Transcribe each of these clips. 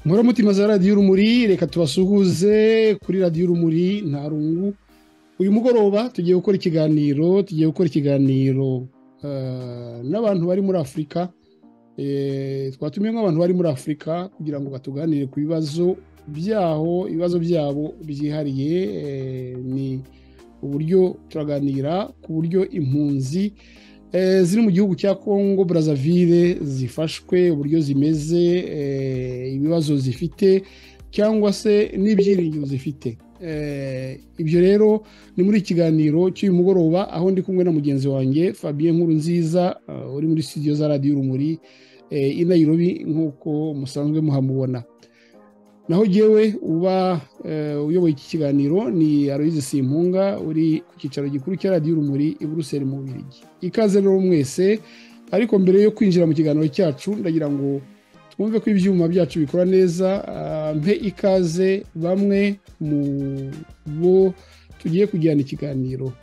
mutima za radiyo urumuri reka tubasuhuze kuri radiyo urumuri nta rungu uyu mugoroba tugiye gukora ikiganiro tugiye gukora ikiganiro n'abantu bari muri afurika twatumiye nk'abantu bari muri afurika kugira ngo batuganire ku bibazo byaho ibibazo byabo byihariye ni uburyo turaganira ku buryo impunzi ziri mu gihugu cya congo Brazzaville zifashwe uburyo zimeze ibibazo zifite cyangwa se n'ibyiringiro zifite ibyo rero ni muri ikiganiro cy'uyu mugoroba aho ndi kumwe na mugenzi wanjye fabien nkuru nziza uri muri studio za radiyo urumuri i Nairobi nk'uko musanzwe muhamubona naho jyewe uba uyoboye iki kiganiro ni Aloyize simpunga uri ku cyicaro gikuru cya radiyo urumuri i buruseli mu Bubiligi ikaze rero mwese ariko mbere yo kwinjira mu kiganiro cyacu ndagira ngo twumve ko ibyuma byacu bikora neza mpe ikaze bamwe mu bo tugiye kujyana ikiganiro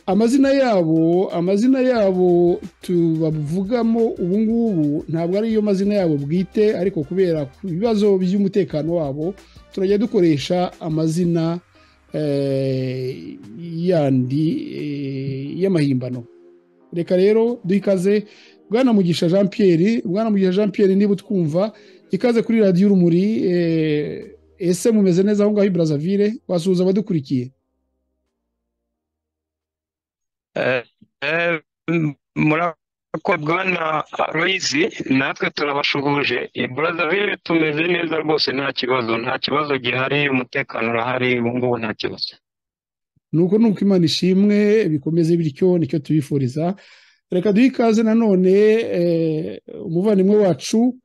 amazina yabo amazina yabo tubavugamo ubu ngubu ntabwo ariyo mazina yabo bwite ariko kubera ku bibazo by'umutekano wabo turajya dukoresha amazina yandi y'amahimbano reka rero duhe ikaze bwana mugisha jean Pierre bwana mugisha jean Pierre niba utwumva ikaze kuri radiyo urumuri ese mumeze neza aho ngaho i Brazzaville wasuhuza abadukurikiye murakoze bwana Aloyizi natwe turabashuhuje Brazzaville tumeze neza rwose nta kibazo nta kibazo gihari umutekano urahari ubu ngubu nta kibazo nuko nuko imana ishimwe bikomeze bityo nicyo tubifuriza reka duhe ikaze nanone umuvandimwe wacu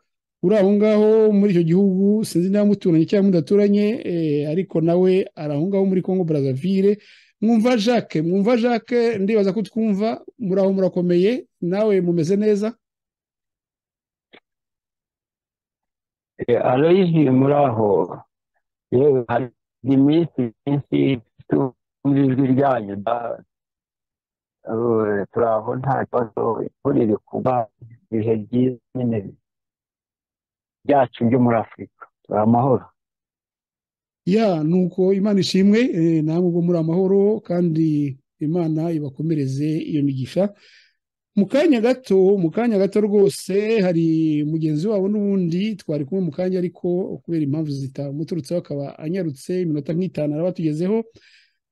uri aho ngaho muri icyo gihugu sinzi niba muturanye cyangwa mudaturanye ariko nawe ari aho ngaho muri congo Brazzaville mwumva jacques mwumva jacques ndibaza ko twumva muri aho murakomeye nawe mumeze neza aloyizi muri aho yewe hari iminsi minsi tumva ijwi ryanyu turi aho nta kibazo imvura iri kuba ibihe byiza nyine byacu byo muri afurika turi amahoro ya nuko imana ishimwe namwe ubwo muri amahoro kandi imana ibakomereze iyo migisha mu kanya gato mu kanya gato rwose hari mugenzi wabo n'ubundi twari kumwe mu kanya ariko kubera impamvu zitamuturutseho akaba anyarutse iminota nk'itanu araba tugezeho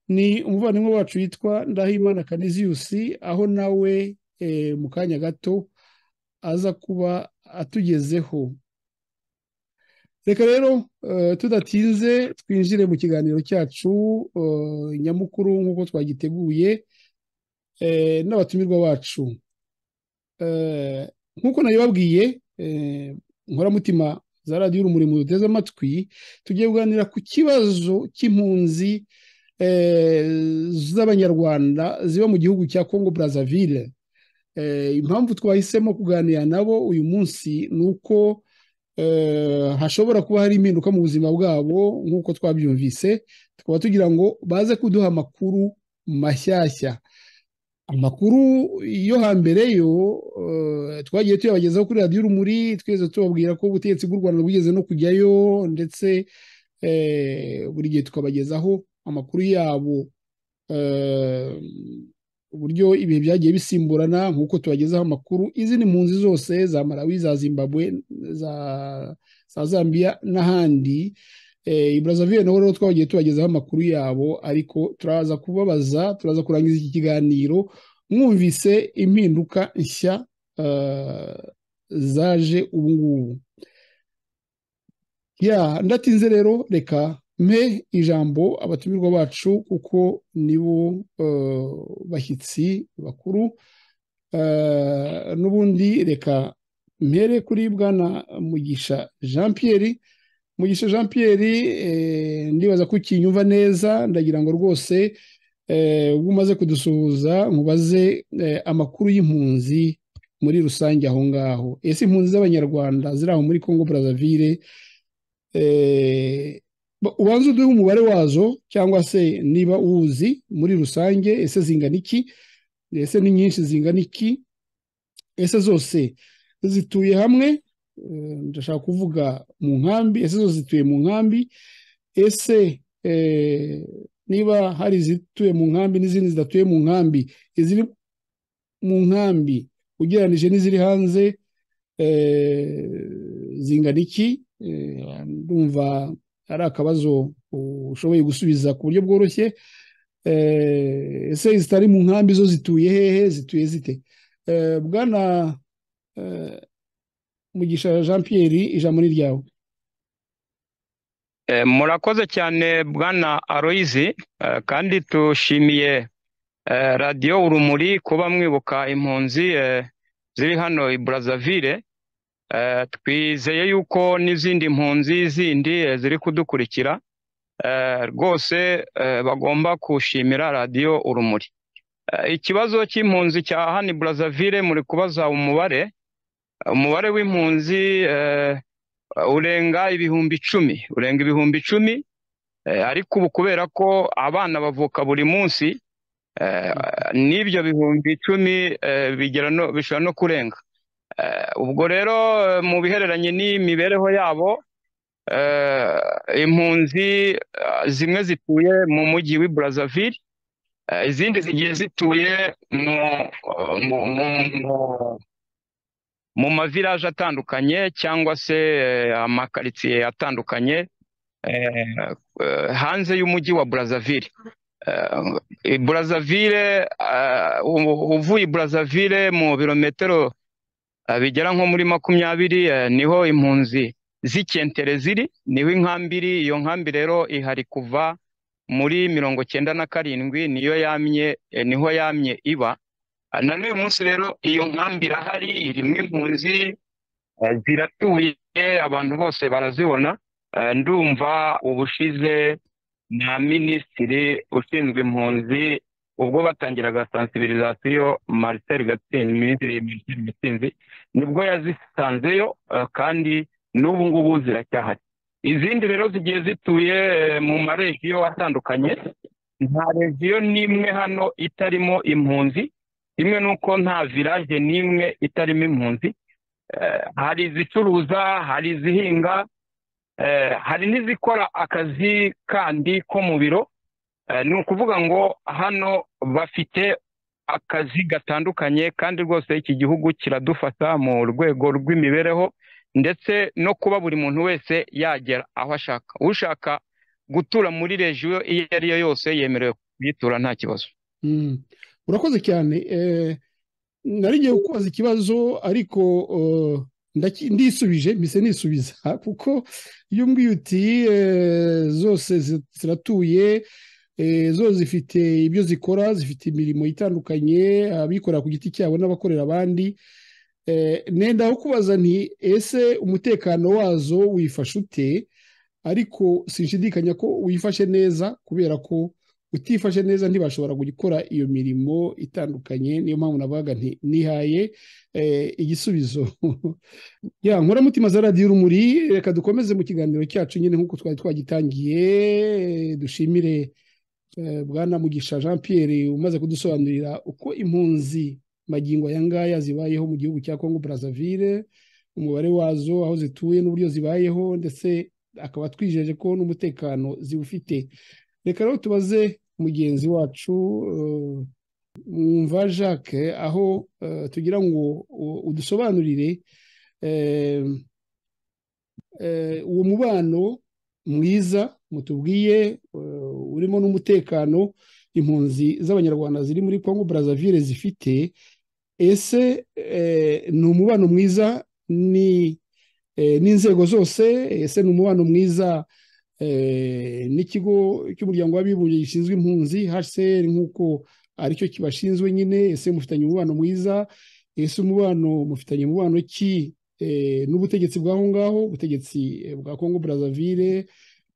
ni umuvandimwe wacu witwa ndahimana kaniziyusi aho nawe mu kanya gato aza kuba atugezeho reka rero tudatinze twinjire mu kiganiro cyacu nyamukuru nk'uko twagiteguye n'abatumirwa bacu nk'uko nabibabwiye nkoramutima za radiyo urumuri mu duteze amatwi tugiye kuganira ku kibazo cy'impunzi z'abanyarwanda ziba mu gihugu cya congo Brazzaville impamvu twahisemo kuganira nabo uyu munsi ni uko hashobora kuba hari impinduka mu buzima bwabo nk'uko twabyumvise tukaba tugira ngo baze kuduha amakuru mashyashya amakuru yo hambere yo twagiye tuyabagezaho kuri radiyo urumuri twese tubabwira ko ubutegetsi bw'u rwanda bugeze no kujyayo ndetse buri gihe tukabagezaho amakuru yabo uburyo ibihe byagiye bisimburana nk'uko tubagezaho amakuru izi ni mpunzi zose za Malawi za zimbabwe za zambia n'ahandi Brazzaville naho rero twagiye tubagezaho amakuru yabo ariko turaza kubabaza turaza kurangiza iki kiganiro mwumvise impinduka nshya zaje ubu ngubu ya ndatinze rero reka mpe ijambo abatumirwa bacu kuko nibo bashyitsi bakuru n'ubundi reka mpere kuri bwana mugisha jean Pierre mugisha jean Pierre ndibaza ko ukinyumva neza ndagira ngo rwose ubwo umaze kudusuhuza nkubaze amakuru y'impunzi muri rusange aho ngaho ese impunzi z'abanyarwanda ziri aho muri congo Brazzaville ubanza uduhe umubare wazo cyangwa se niba uwuzi muri rusange ese zingana iki ese ni nyinshi zingana iki ese zose zituye hamwe ndashaka kuvuga mu nkambi ese zo zituye mu nkambi ese niba hari izituye mu nkambi n'izindi zidatuye mu nkambi iziri mu nkambi ugereranije n'iziri hanze zingana iki ndumva ari akabazo ushoboye gusubiza ku buryo bworoshye ese zitari mu nkambi zo zituye hehe zituye zite bwana mugisha jean Pierre ijambo ni ryawe murakoze cyane bwana aroyizi kandi tushimiye radiyo urumuri kuba mwibuka impunzi ziri hano i Brazzaville twizeye yuko n'izindi mpunzi zindi ziri kudukurikira rwose bagomba gushimira radiyo urumuri ikibazo cy'impunzi cya hano i Brazzaville muri kubaza umubare umubare w'impunzi urenga ibihumbi icumi urenga ibihumbi icumi ariko ubu kubera ko abana bavuka buri munsi n'ibyo bihumbi icumi bishobora no kurenga ubwo rero mu bihereranye n'imibereho yabo impunzi zimwe zituye mu mujyi w'i Brazzaville izindi zigiye zituye mu mu mavilaje atandukanye cyangwa se amakaritsiye atandukanye hanze y'umujyi wa Brazzaville Brazzaville uvuye Brazzaville mu birometero bigera nko muri makumyabiri niho impunzi z'ikentere ziri niho inkambiri iyo nkambi rero ihari kuva muri mirongo cyenda na karindwi niyo yamye niho yamye iba na n'uyu munsi rero iyo nkambi irahari irimo impunzi ziratuye abantu bose barazibona ndumva ubushize na minisitiri ushinzwe impunzi ubwo batangiraga sansibirizasiyo Marcel gatsinzi minisitiri Marcel gatsinzi nibwo yazisanzeyo kandi n'ubu ngubu ziracyahari izindi rero zigiye zituye mu maregiyo atandukanye nta regiyo n'imwe hano itarimo impunzi kimwe nuko nta viraje n'imwe itarimo impunzi hari izicuruza hari izihinga hari n'izikora akazi kandi ko mu biro ni ukuvuga ngo hano bafite akazi gatandukanye kandi rwose iki gihugu kiradufata mu rwego rw'imibereho ndetse no kuba buri muntu wese yagera aho ashaka ushaka gutura muri regiyo iyo ari yo yose yemerewe kuyitura nta kibazo urakoze cyane narigiye kubaza ikibazo ariko ndisubije mbese nisubiza kuko iyo mbwiye uti zose ziratuye zo zifite ibyo zikora zifite imirimo itandukanye abikorera ku giti cyabo n'abakorera abandi nenda aho kubaza nti ese umutekano wazo wifashe ute ariko sinshidikanya ko wifashe neza kubera ko utifashe neza ntibashobora gukora iyo mirimo itandukanye niyo mpamvu navuga nti nihaye igisubizo ya mutima za radiyo urumuri reka dukomeze mu kiganiro cyacu nyine nk'uko twari twagitangiye dushimire bwana mugisha jean Pierre umaze kudusobanurira uko impunzi magingo aya ngaya zibayeho mu gihugu cya congo Brazzaville umubare wazo aho zituye n'uburyo zibayeho ndetse akaba twijeje ko n'umutekano ziwufite reka rero tubaze mugenzi wacu mwumva jacques aho tugira ngo udusobanurire uwo mubano mwiza mutubwiye urimo n'umutekano impunzi z'abanyarwanda ziri muri congo Brazzaville zifite ese ni umubano mwiza n'inzego zose ese ni umubano mwiza n'ikigo cy'umuryango w'abibumbye gishinzwe impunzi hcr nk'uko aricyo kibashinzwe nyine ese mufitanye umubano mwiza ese umubano mufitanye umubano ki n'ubutegetsi bw'aho ngaho ubutegetsi bwa congo Brazzaville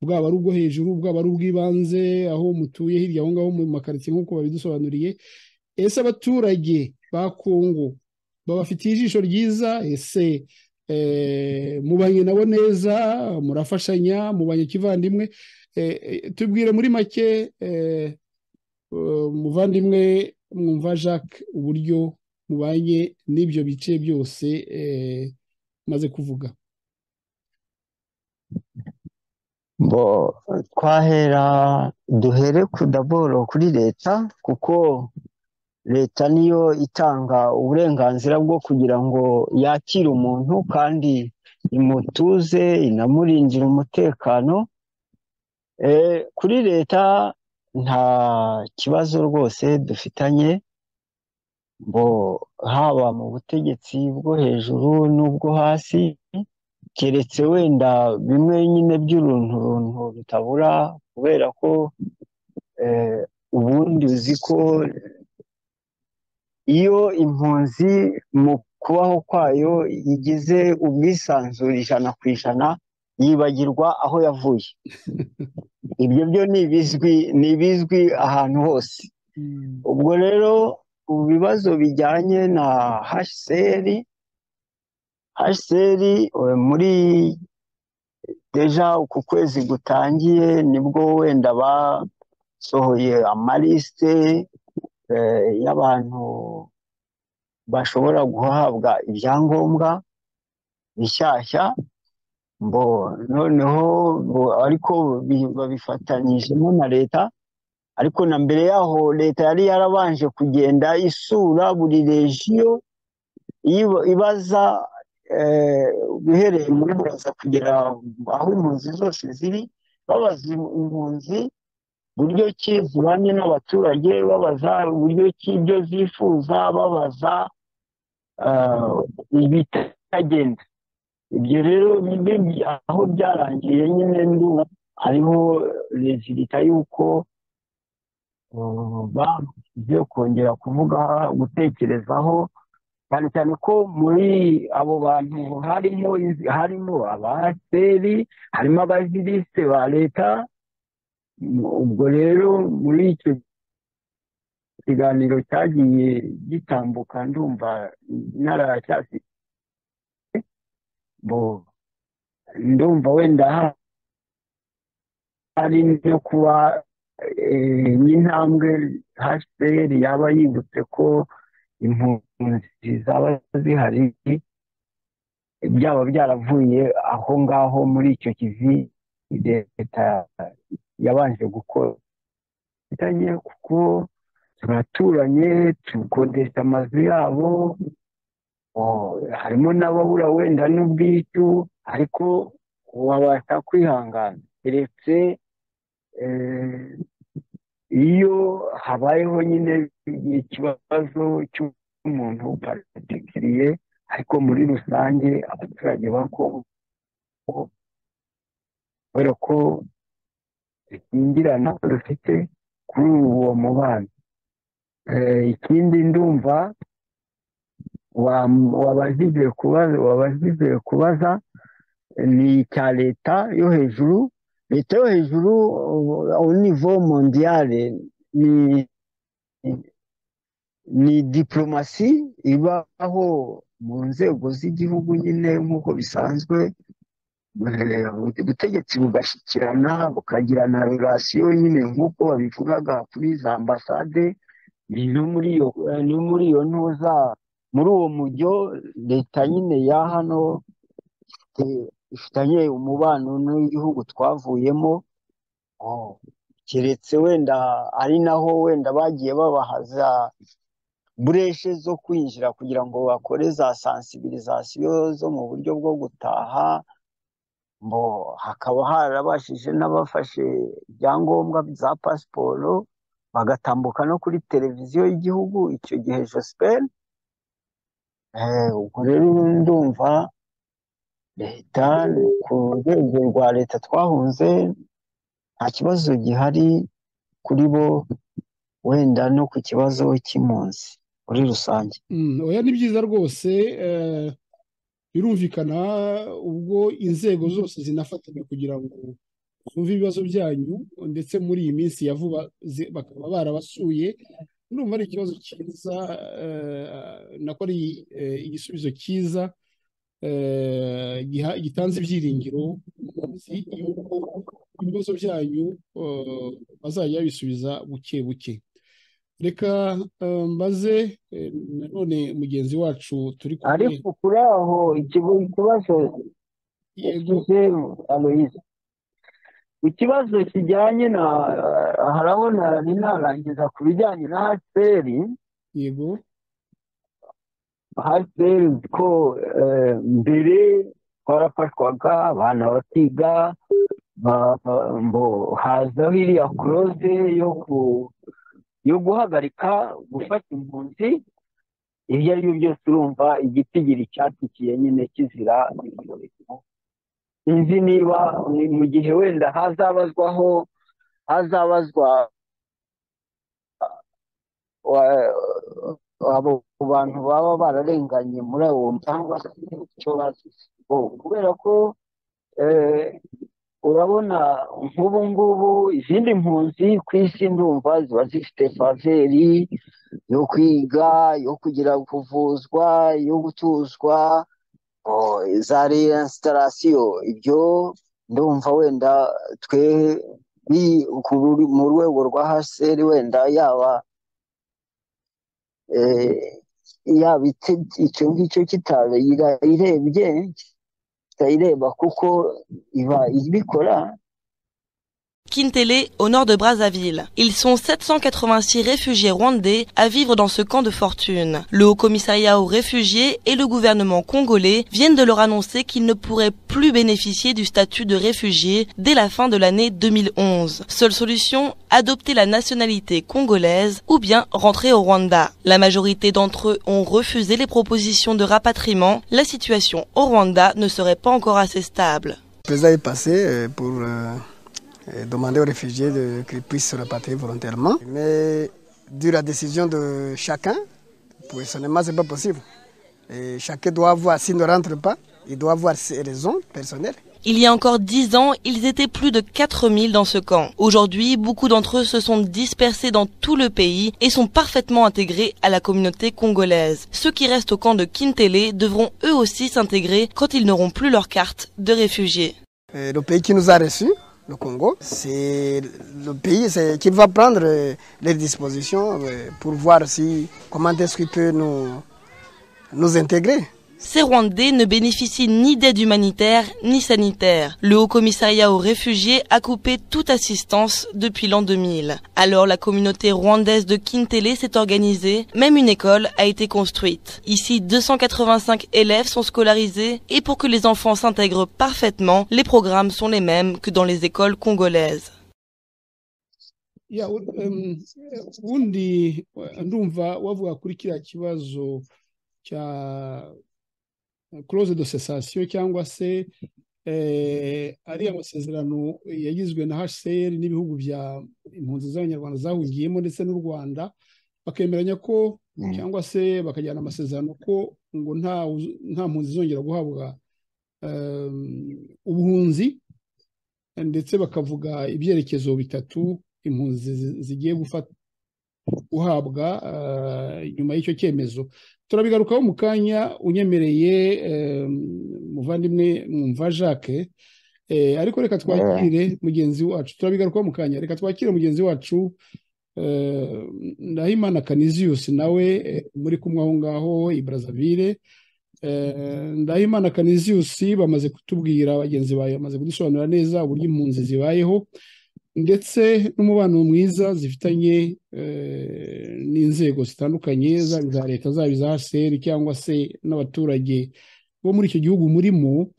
bwaba ari ubwo hejuru bwaba ari ubw'ibanze aho mutuye hirya aho ngaho mu makaritsiye nk'uko babidusobanuriye ese abaturage ba congo babafitiye ijisho ryiza ese mubanye nabo neza murafashanya mubanye kivandimwe tubwire muri make muvandimwe mwumva jacques uburyo mubanye n'ibyo bice byose maze kuvuga bo twahera duhere ku daboro kuri leta kuko leta niyo itanga uburenganzira bwo kugira ngo yakire umuntu kandi imutuze inamurindira umutekano kuri leta nta kibazo rwose dufitanye ngo haba mu butegetsi bwo hejuru n'ubwo hasi keretse wenda bimwe nyine by'uruntu runtu rutabura kubera ko ubundi uzi ko iyo impunzi mu kubaho kwayo igize ubwisanzure ijana ku ijana yibagirwa aho yavuye ibyo byo ni ibizwi ni ibizwi ahantu hose ubwo rero ibibazo bijyanye na haseri haseri muri deja uku kwezi gutangiye nibwo wenda basohoye amaliste y'abantu bashobora guhabwa ibyangombwa bishyashya mbo noneho ariko babifatanyijemo na leta ariko na mbere yaho leta yari yarabanje kugenda isura buri regiyo ibaza uhereye muri buraza kugera aho impunzi zose ziri babaza impunzi buryo ki zibanye n'abaturage babaza uburyo ki ibyo zifuza babaza ibitagenda ibyo rero aho byarangiye nyine ndumva hariho rezilita y'uko bagiye kongera kuvuga gutekerezaho cyane cyane ko muri abo bantu harimo harimo abahaseri harimo abazirisite ba leta ubwo rero muri icyo kiganiro cyagiye gitambuka ndumva naracyasi ndumva wenda hari no kuba n'intambwe haseri yaba yibutse ko impunzi zaba zihari byaba byaravuye aho ngaho muri icyo kivi leta yabanje gukora bitanye kuko turaturanye tukodesha amazu yabo harimo n'ababura wenda n'ubwicyu ariko wabasha kwihangana keretse iyo habayeho nyine ikibazo cy'umuntu upatikiriye ariko muri rusange abaturage ba kongo kubera ko rukingirana rufite kuri uwo mubano ikindi ndumva wabajije kubaza wabajije kubaza ni icya leta yo hejuru leta yo hejuru nivo mondiyare ni ni diporomasi ibaho mu nzego z'igihugu nyine nk'uko bisanzwe ubutegetsi bugashyikirana bukagirana relasiyo nyine nk'uko babivugaga kuri za ambasade no muri iyo ntuza muri uwo mujyo leta nyine ya hano ifitanye umubano n'igihugu twavuyemo keretse wenda ari naho wenda bagiye babahaza bureshe zo kwinjira kugira ngo bakore za sansibirizasiyo zo mu buryo bwo gutaha mbo hakaba harabashije n'abafashe ibyangombwa za pasiporo bagatambuka no kuri televiziyo y'igihugu icyo gihe josiperi ubwo rero ndumva leta ku rwego rwa leta twahunze nta kibazo gihari kuri bo wenda no ku kibazo cy'impunzi muri rusange oya ni byiza rwose birumvikana ubwo inzego zose zinafatanya kugira ngo zumve ibibazo byanyu ndetse muri iyi minsi ya vuba bakaba barabasuye ndumva ari ikibazo cyiza nako ari igisubizo cyiza gitanze ibyiringiro yuko ibibazo byanyu bazajya babisubiza buke buke reka mbaze none mugenzi wacu turi kumwe ariko kuri aho ikigo ikibazo yego aloyize ikibazo kijyanye na harabona rinarangiza ku bijyanye na hasiperi yego hasiperi ko eh, mbere twarafashwaga abana bakiga ba- ba- ngo hazaho iriya kuroze yo ku yo guhagarika gufata impunzi ibyo ari byo byose urumva igiti gira icyatikiye nyine kizira ibyorezo sinzi niba ni mu gihe wenda hazabazwaho hazabazwa wa- abo bantu baba bararenganye muri uwo cyangwa se icyo bazize Bo, kubera ko eh, urabona nk'ubu ngubu izindi mpunzi ku isi ndumva ziba zifite faveri yo kwiga yo kugira kuvuzwa yo gutuzwa oh, za reinsitarasiyo ibyo ndumva wenda twe bi- ku- mu rwego rwa haseri wenda yaba eh, yaba ite- icyo ngicyo kitayirebye kitayireba kuko iba ibikora Kintele, au nord de Brazzaville. Ils sont 786 réfugiés rwandais à vivre dans ce camp de fortune. Le Haut Commissariat aux réfugiés et le gouvernement congolais viennent de leur annoncer qu'ils ne pourraient plus bénéficier du statut de réfugié dès la fin de l'année 2011. Seule solution, adopter la nationalité congolaise ou bien rentrer au Rwanda. La majorité d'entre eux ont refusé les propositions de rapatriement. La situation au Rwanda ne serait pas encore assez stable. président est passé euh, pour euh, euh, demander aux réfugiés de- qu'ils puissent se rapatrier volontairement. Mais dû à la décision de chacun, personnellement, ce n'est pas possible. Et chacun doit voir, s'il ne rentre pas, il doit avoir ses raisons personnelles. Il y a encore dix ans, ils étaient plus de 4000 dans ce camp. Aujourd'hui, beaucoup d'entre eux se sont dispersés dans tout le pays et sont parfaitement intégrés à la communauté congolaise. Ceux qui restent au camp de Kintele devront eux aussi s'intégrer quand ils n'auront plus leur carte de réfugiés. Euh, le pays qui nous a reçus, le Congo, c'est le pays c'est- qui va prendre euh, les dispositions euh, pour voir si, comment est-ce qu'il peut nous, nous intégrer. Ces Rwandais ne bénéficient ni d'aide humanitaire ni sanitaire. Le Haut Commissariat aux réfugiés a coupé toute assistance depuis l'an 2000. Alors la communauté rwandaise de Kintele s'est organisée, même une école a été construite. Ici, 285 élèves sont scolarisés et pour que les enfants s'intègrent parfaitement, les programmes sont les mêmes que dans les écoles congolaises. Ya, u- em, ubundi eh, ndumva wavuga kuri kiriya kibazo cya close de cessation cyangwa se eh, ariya masezerano yagizwe na HCR n'ibihugu bya impunzi z'abanyarwanda zahungiyemo ndetse n'u Rwanda bakemeranya ko Mm. cyangwa se bakajyana amasezerano ko ngo nta wuzu- nta mpunzi zongera guhabwa em, ubuhunzi ndetse bakavuga ibyerekezo bitatu impunzi zi- zigiye gufata guhabwa eh, nyuma y'icyo cyemezo turabigarukaho mu kanya unyemereye eh, muvandimwe mwumva jacques Eh, ariko reka twakire mugenzi wacu turabigarukaho mu kanya reka twakire mugenzi wacu eh, ndahimana kaniziyusi nawe eh, muri kumwe aho ngaho i brazzaville Eh, Ndahimana Kaniziyusi bamaze kutubwira bagenzi bawe bamaze kudusobanurira neza uburyo impunzi zibayeho ndetse n'umubano mwiza zifitanye eh, n'inzego zitandukanye zaba iza leta zaba iza HCR cyangwa se n'abaturage bo muri icyo gihugu murimo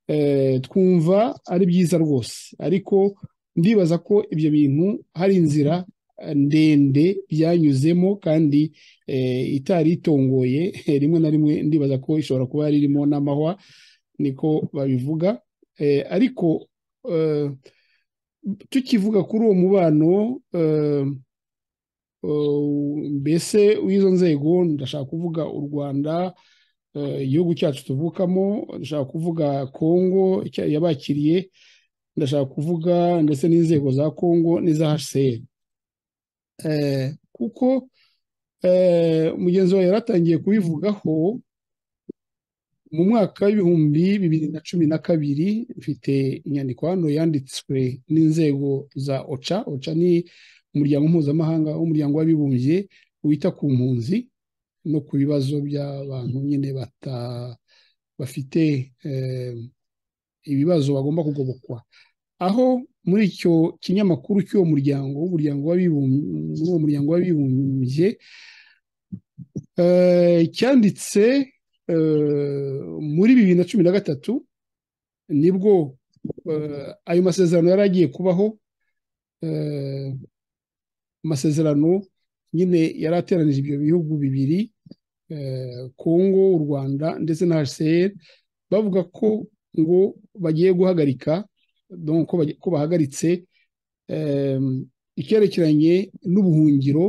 eh, twumva ari byiza rwose ariko ndibaza ko ibyo bintu hari inzira eh, ndende byanyuzemo kandi eh, itari itongoye rimwe na rimwe ndibaza ko ishobora kuba yari irimo n'amahwa niko babivuga Eh, ariko eh, tukivuga kuri uwo mubano eh, eh, mbese w'izo nzego ndashaka kuvuga u rwanda eh, igihugu cyacu tuvukamo ndashaka kuvuga kongo icya- yabakiriye ndashaka kuvuga ndetse n'inzego za kongo n'iza hcr Eh, kuko eh, mugenzi wawe yaratangiye kubivugaho mu mwaka w'ibihumbi bibiri na cumi na kabiri mfite inyandiko hano yanditswe n'inzego za oca oca ni umuryango mpuzamahanga w'umuryango w'abibumbye wita ku mpunzi no ku bibazo by'abantu nyine bafite ibibazo bagomba kugobokwa aho muri icyo kinyamakuru cy'uwo muryango w'umuryango w'abibumbye cyanditse muri bibiri na cumi na gatatu nibwo ayo masezerano yari agiye kubaho amasezerano nyine yari ateranije ibyo bihugu bibiri kongo u rwanda ndetse na hcr bavuga ko ngo bagiye guhagarika ko bahagaritse icyerekeranye n'ubuhungiro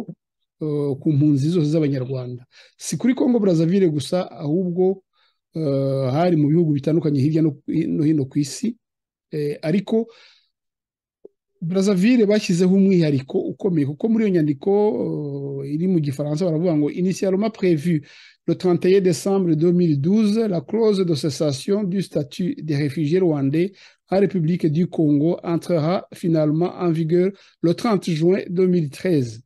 ku mpunzi zose z'abanyarwanda si kuri kongo Brazzaville gusa ahubwo hari mu bihugu bitandukanye hirya no hino ku isi ariko Brazzaville bashyizeho umwihariko ukomeye kuko muri iyo nyandiko iri mu gifaransa baravuga ngo initialement prévu le 31 décembre 2012 la clause de cessation du statut des réfugiés rwandais en République du Congo entrera finalement en vigueur le 30 juin 2013.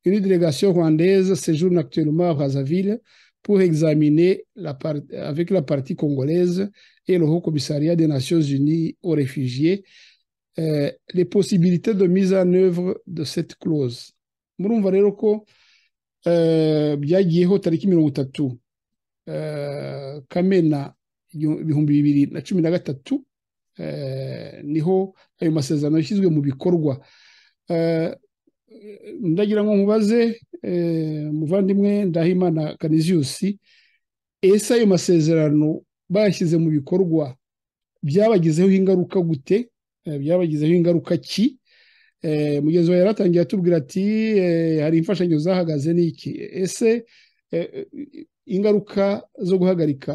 Une délégation rwandaise séjourne actuellement à Brazzaville pour examiner la part, avec la partie congolaise et le Haut Commissariat des Nations Unies aux réfugiés euh, les possibilités de mise en œuvre de cette clause. murumva rero ko byagiyeho tariki mirongo itatu kamena ibihumbi bibiri na cumi na gatatu niho ayo masezerano yashyizwe mu bikorwa ndagira ngo mubaze muvandimwe ndahimana kaniziyusi ese ayo masezerano bayashyize mu bikorwa byabagizeho ingaruka gute byabagizeho ingaruka ki mugenzi wawe yaratangiye atubwira ati hari imfashanyo zahagaze n'iki ese ingaruka zo guhagarika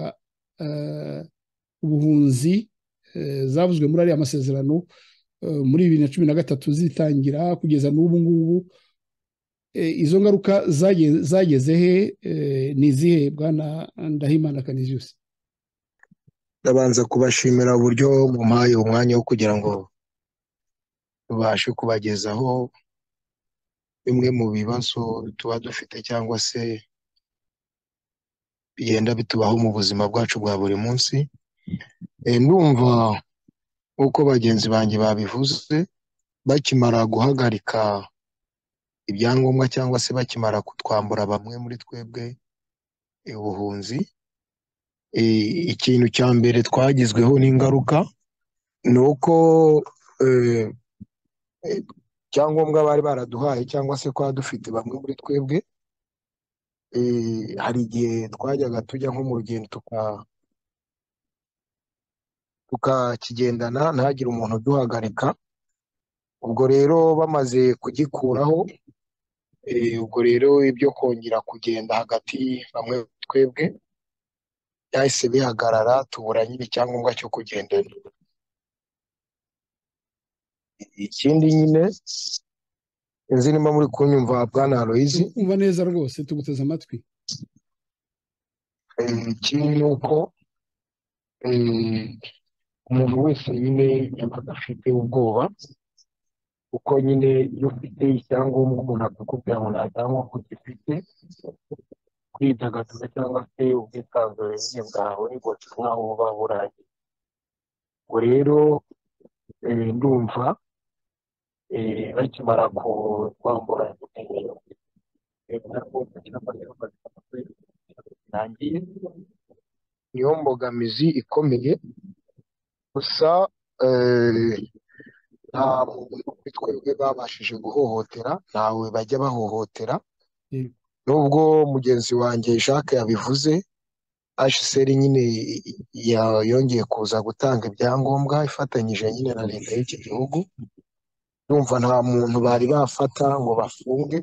ubuhunzi zavuzwe muri ariya masezerano muri bibiri na cumi na gatatu zitangira kugeza n'ubu ngubu izo ngaruka zageze he ni izihe bwana ndahimana kaniziyusi ndabanza kubashimira uburyo mumpaye umwanya wo kugira ngo tubashe kubagezaho bimwe mu bibazo tuba dufite cyangwa se bigenda bitubaho mu buzima bwacu bwa buri munsi ndumva nk'uko bagenzi banjye babivuze bakimara guhagarika ibyangombwa cyangwa se bakimara kutwambura bamwe muri twebwe ubuhunzi ikintu cya mbere twagizweho n'ingaruka ni uko icyangombwa bari baraduhaye cyangwa se twaba dufite bamwe muri twebwe hari igihe twajyaga tujya nko mu rugendo tukakigendana ntagire umuntu uduhagarika ubwo rero bamaze kugikuraho ubwo rero ibyo kongera kugenda hagati bamwe twebwe byahise bihagarara tubura nyine icyangombwa cyo kugendana ikindi nyine inzu irimo muri kunyumva bwana aloyizi umva neza rwose tuguteze amatwi ikindi ni uko umuntu wese nyine yabaga afite ubwoba kuko nyine iyo ufite icyangombwa umuntu akakubwira ngo nta cyangombwa ugifite kwidagadura cyangwa se ubwisanzure bwawe nkaho buba burangiye ubwo rero ndumva bakimara kwambura birangiye niyo mbogamizi ikomeye gusa nta muntu kuri twebwe babashije guhohotera ntawe bajya bahohotera nubwo mugenzi wanjye jacques yabivuze hsr nyine yongeye kuza gutanga ibyangombwa ifatanyije nyine na leta y'iki gihugu yumva nta muntu bari bafata ngo bafunge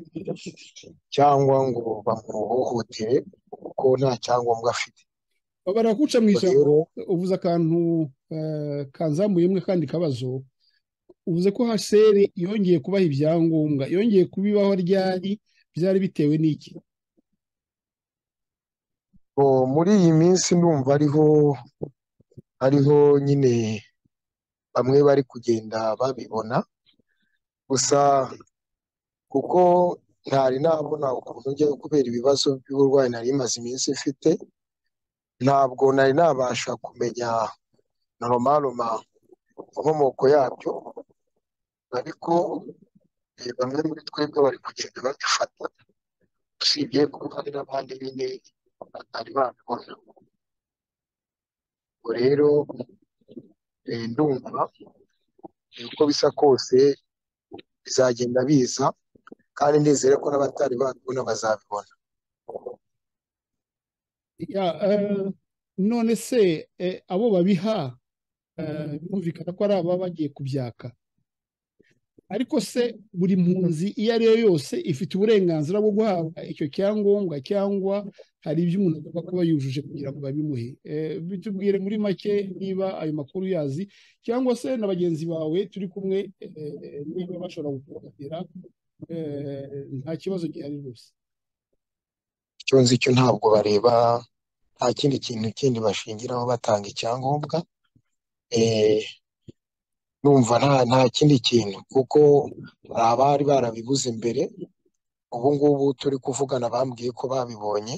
cyangwa ngo bamuhohotere kuko nta cyangombwa afite barakuca mu ijambo uvuze akantu kanzamuye imwe kandi kabazo uvuze ko hsr yongeye kubaha ibyangombwa yongeye kubibaho ryari byari bitewe n'iki muri iyi minsi ndumva ariho ariho nyine bamwe bari kugenda babibona gusa kuko ntari nabona ukuntu njyayo kubera ibibazo by'uburwayi nari imaze iminsi mfite ntabwo nari nabasha kumenya noromaroma inkomoko yabyo ariko bamwe muri twebwe bari kugenda babifata usibye kuko hari n'abandi nyine batari babibona ubwo rero ndumva uko bisa kose bizagenda biza kandi nizere ko n'abatari babibona bazabibona none se abo babiha bumvikana ko ari ababa bagiye kubyaka ariko se buri mpunzi iyo ari yo yose ifite uburenganzira bwo guhabwa icyo cyangombwa cyangwa hari ibyo umuntu agomba kuba yujuje kugira ngo babimuhe bitubwire muri make niba ayo makuru yazi cyangwa se na bagenzi bawe turi kumwe niba bashobora gukoranira nta kibazo gihari rwose icyo nzi cyo ntabwo bareba nta kindi kintu kindi bashingiraho batanga icyangombwa numva nta kindi kintu kuko hari abari barabibuze mbere ubu ngubu turi kuvugana bambwiye ko babibonye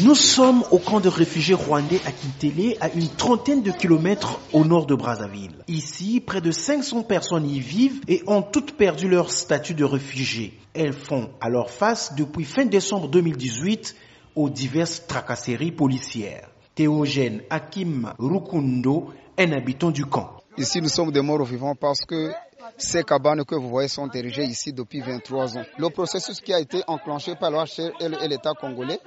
Nous sommes au camp de réfugiés rwandais à Kintele, à une trentaine de kilomètres au nord de Brazzaville. Ici, près de 500 personnes y vivent et ont toutes perdu leur statut de réfugiés. Elles font alors face depuis fin décembre 2018 aux diverses tracasseries policières. Théogène Hakim Rukundo, un habitant du camp. Ici, nous sommes des morts vivants parce que ces cabanes que vous voyez sont érigées ici depuis 23 ans. Le processus qui a été enclenché par l'OHR et l'État congolais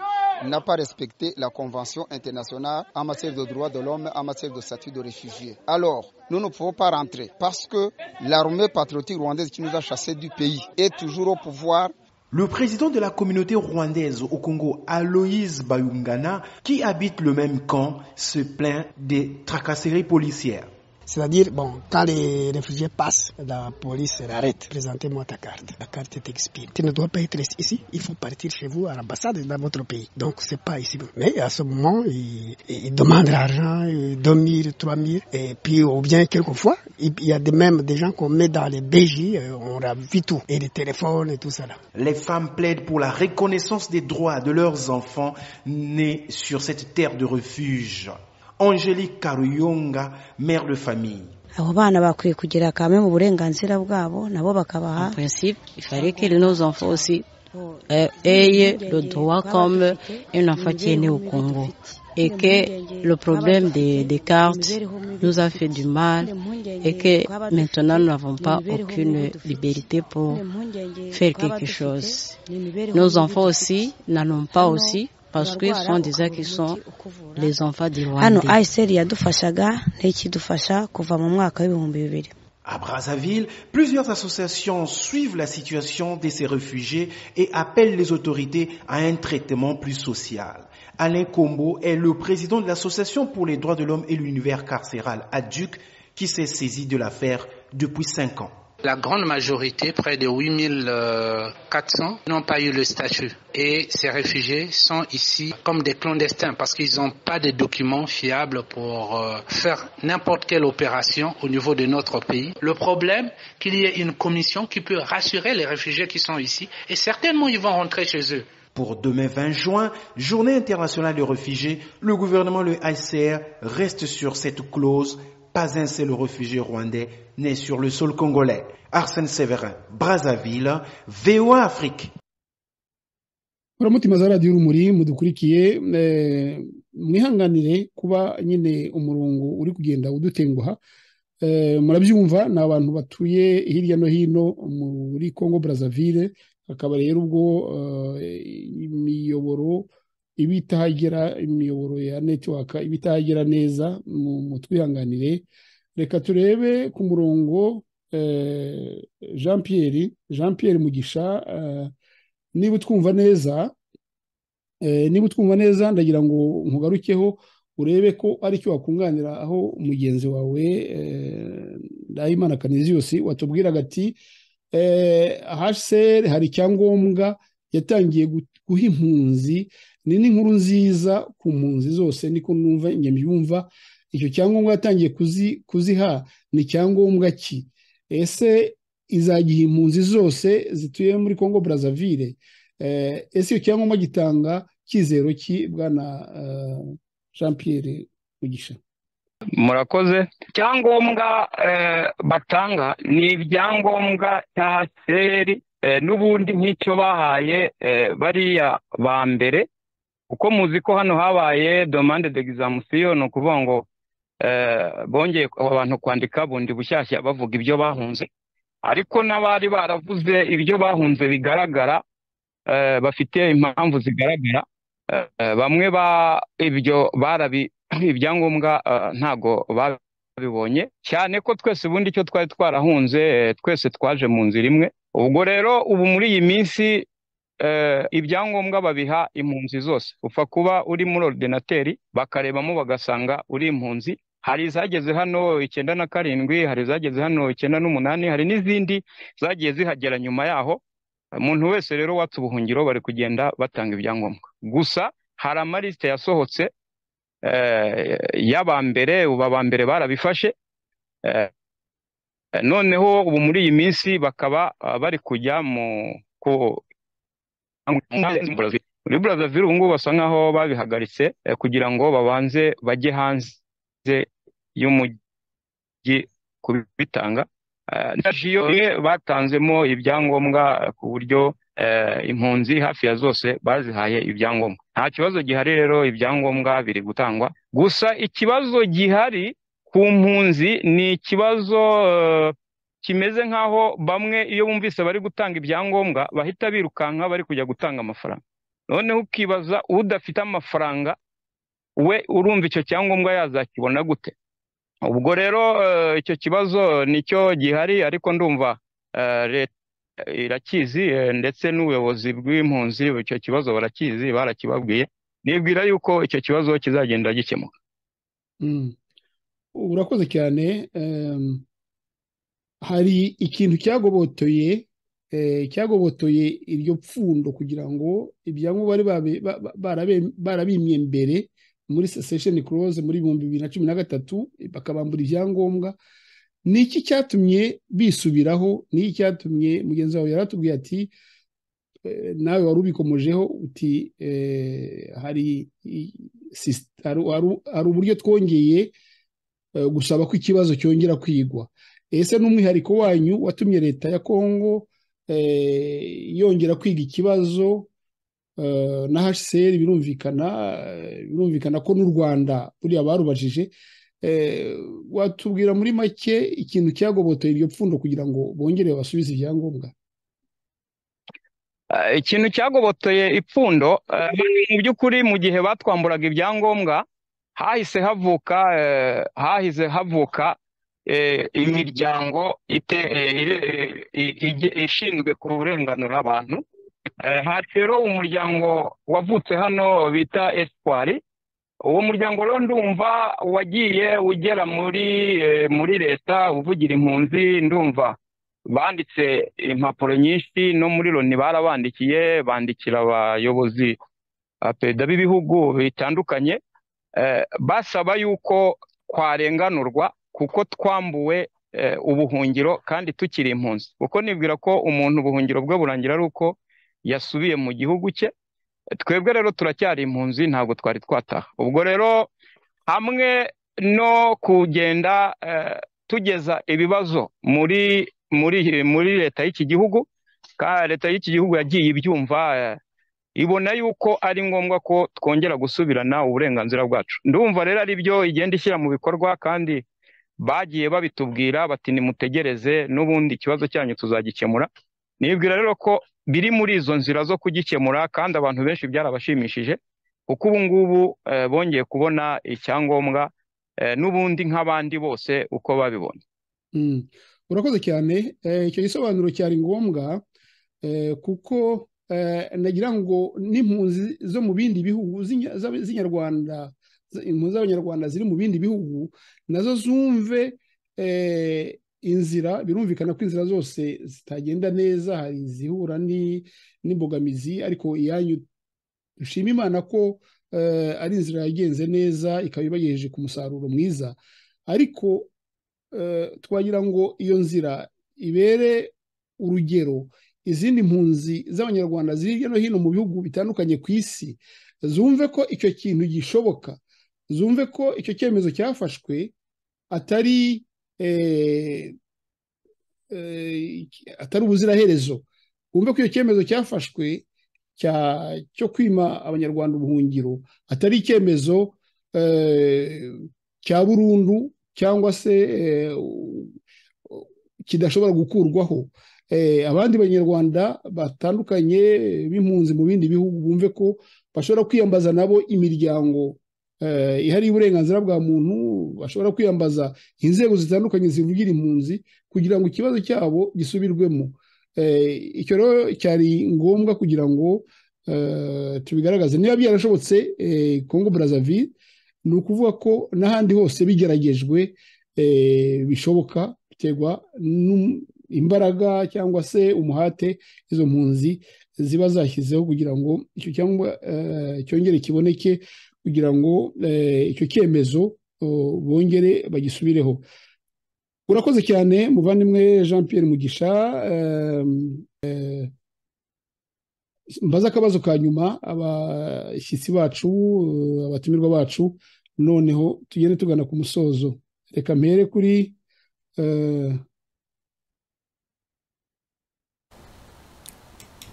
n'a pas respecté la Convention internationale en matière de droits de l'homme, en matière de statut de réfugié. Alors, nous ne pouvons pas rentrer parce que l'armée patriotique rwandaise qui nous a chassés du pays est toujours au pouvoir le président de la communauté rwandaise au Congo, Aloïse Bayungana, qui habite le même camp, se plaint des tracasseries policières. C'est-à-dire, bon, quand les réfugiés passent, la police l'arrête. Présentez-moi ta carte. La carte est expirée. Tu ne dois pas être ici. Il faut partir chez vous à l'ambassade dans votre pays. Donc, c'est pas ici. Mais à ce moment, ils, ils demandent l'argent, 2000, 3000. Et puis, ou bien quelquefois, il y a même des gens qu'on met dans les BJ, on ravit tout. Et les téléphones et tout ça là. Les femmes plaident pour la reconnaissance des droits de leurs enfants nés sur cette terre de refuge. Angelique Karuyonga, mère de famille. abo bana bakwiye kugira kamwe mu burenganzira bwabo nabo bakabaha ayez le droit comme un enfant qui est né au Congo et que le problème des, des cartes nous a fait du mal et que maintenant nous n'avons pas aucune liberté pour faire quelque chose. Nos enfants aussi n'en ont pas aussi parce que ce sont des qui sont les enfants du Rwanda. À Brazzaville, plusieurs associations suivent la situation de ces réfugiés et appellent les autorités à un traitement plus social. Alain Combo est le président de l'Association pour les droits de l'homme et l'univers carcéral ADUC qui s'est saisi de l'affaire depuis cinq ans. La grande majorité, près de 8400, n'ont pas eu le statut. Et ces réfugiés sont ici comme des clandestins parce qu'ils n'ont pas de documents fiables pour faire n'importe quelle opération au niveau de notre pays. Le problème, qu'il y ait une commission qui peut rassurer les réfugiés qui sont ici et certainement ils vont rentrer chez eux. Pour demain 20 juin, journée internationale des réfugiés, le gouvernement, le HCR, reste sur cette clause pas un seul réfugié rwandais né sur le sol congolais. Arsène Séverin, Brazzaville, VOA Afrique. uramutima za radiyo urumuri mudukurikiye mwihanganire kuba nyine umurongo uri kugenda udutenguha murabyumva ni abantu batuye hirya no hino muri congo brazzaville hakaba rero ubwo imiyoboro iba itahagera imiyoboro ya netiwaka iba itahagera neza mu twihanganire reka turebe ku murongo jean Pierre jean Pierre mugisha niba utwumva neza niba utwumva neza ndagira ngo nkugarukeho urebe ko aricyo wakunganira aho mugenzi wawe ndahimana kaniziyusi watubwiraga ati hsr hari icyangombwa yatangiye guha impunzi ni n'inkuru nziza ku mpunzi zose niko numva nyamyumva icyo cyangombwa yatangiye kuziha ni icyangombwa ki ese izagiha impunzi zose zituye muri congo brazzaville ese icyo cyangombwa gitanga cyizero ki bwana jean pierre mugisha murakoze icyangombwa batanga ni ibyangombwa cya seri n'ubundi nk'icyo bahaye bariya ba mbere kuko muzi ko hano habaye domande de gizamusiyo ni ukuvuga ngo bongeye abantu kwandika bundi bushyashya bavuga ibyo bahunze ariko n'abari baravuze ibyo bahunze bigaragara bafite impamvu zigaragara bamwe ibyo barabi ibyangombwa ntabwo babibonye cyane ko twese ubundi icyo twari twarahunze twese twaje mu nzira imwe ubwo rero ubu muri iyi minsi ibyangombwa babiha impunzi zose upfa kuba uri muri orudinateri bakarebamo bagasanga uri impunzi hari izageze hano icyenda na karindwi hari izageze hano icyenda n'umunani hari n'izindi zagiye zihagera nyuma yaho umuntu wese rero watse ubuhungiro bari kugenda batanga ibyangombwa gusa hari amarisite yasohotse y'abambere ubu abambere barabifashe noneho ubu muri iyi minsi bakaba bari kujya mu muri burazavire ubu ngubu basa nkaho babihagaritse kugira ngo babanze bajye hanze y'umujyi kubitanga imwe batanzemo ibyangombwa ku buryo impunzi hafi ya zose bazihaye ibyangombwa nta kibazo gihari rero ibyangombwa biri gutangwa gusa ikibazo gihari ku mpunzi ni ikibazo kimeze nk'aho bamwe iyo bumvise bari gutanga ibyangombwa bahita birukanka bari kujya gutanga amafaranga noneho ukibaza udafite amafaranga we urumva icyo cyangombwa yazakibona gute ubwo rero icyo kibazo nicyo gihari ariko ndumva leta irakizi ndetse n'ubuyobozi bw'impunzi icyo kibazo barakizi barakibabwiye nibwira yuko icyo kibazo kizagenda gikemuka urakoze cyane hari ikintu cyagobotoye cyagobotoye iryo pfundo kugira ngo ibyangombwa bari barabimye mbere muri sesheni kuroze muri ibihumbi bibiri na cumi na gatatu bakabambura ibyangombwa ni iki cyatumye bisubiraho ni iki cyatumye mugenzi wawe yaratubwiye ati nawe wari ubikomojeho uti hari hari uburyo twongeye gusaba ko ikibazo cyongera kwigwa ese n'umwihariko wanyu watumye leta ya kongo yongera kwiga ikibazo na hcr birumvikana birumvikana ko n'u rwanda buriya barubajije watubwira muri make ikintu cyagobotoye iryo pfundo kugira ngo bongere basubize ibyangombwa ikintu cyagobotoye ipfundo mu by'ukuri mu gihe batwamburaga ibyangombwa hahise havuka hahize havuka imiryango ishinzwe kurenganura abantu hasi rero umuryango wavutse hano bita esipari uwo muryango rero ndumva wagiye ugera muri muri leta uvugira impunzi ndumva banditse impapuro nyinshi no muri loni barabandikiye bandikira abayobozi perezida b'ibihugu bitandukanye basaba yuko twarenganurwa kuko twambuwe ubuhungiro kandi tukiri impunzi kuko nibwira ko umuntu ubuhungiro bwe burangira ari uko yasubiye mu gihugu cye twebwe rero turacyari impunzi ntabwo twari twataha ubwo rero hamwe no kugenda tugeza ibibazo muri muri muri leta y'iki gihugu leta y'iki gihugu yagiye ibyumva ibona yuko ari ngombwa ko twongera gusubirana uburenganzira bwacu ndumva rero ari byo igenda ishyira mu bikorwa kandi bagiye babitubwira bati nimutegereze n'ubundi ikibazo cyanyu tuzagikemura nibwira rero ko biri muri izo nzira zo kugikemura kandi abantu benshi byarabashimishije kuko ubu ngubu bongeye kubona icyangombwa n'ubundi nk'abandi bose uko babibona urakoze cyane icyo gisobanuro cyari ngombwa kuko nagira ngo n'impunzi zo mu bindi bihugu z'inyarwanda impunzi z'abanyarwanda ziri mu bindi bihugu nazo zumve inzira birumvikana ko inzira zose zitagenda neza hari izihura n'imbogamizi ariko iyanyu dushima imana ko ari inzira yagenze neza ikaba ibagejeje ku musaruro mwiza ariko twagira ngo iyo nzira ibere urugero izindi mpunzi z'abanyarwanda ziri hirya no hino mu bihugu bitandukanye ku isi zumve ko icyo kintu gishoboka zumve ko icyo cyemezo cyafashwe atari atari ubuziraherezo wumve ko icyo cyemezo cyafashwe cyo kwima abanyarwanda ubuhungiro atari icyemezo cya burundu cyangwa se kidashobora gukurwaho abandi banyarwanda batandukanye b'impunzi mu bindi bihugu bumve ko bashobora kwiyambaza nabo imiryango ihariye uburenganzira bwa muntu bashobora kwiyambaza inzego zitandukanye zivugira impunzi kugira ngo ikibazo cyabo gisubirwemo icyo rero cyari ngombwa kugira ngo tubigaragaze niba byarashobotse kongo Brazzaville ni ukuvuga ko n'ahandi hose bigeragejwe bishoboka biterwa imbaraga cyangwa se umuhate izo mpunzi ziba zashyizeho kugira ngo icyo cyangwa cyongere kiboneke kugira ngo icyo cyemezo bongere bagisubireho urakoze cyane muvandimwe jean Pierre mugisha mbaza akabazo ka nyuma abashyitsi bacu abatumirwa bacu noneho tugende tugana ku musozo reka mpere kuri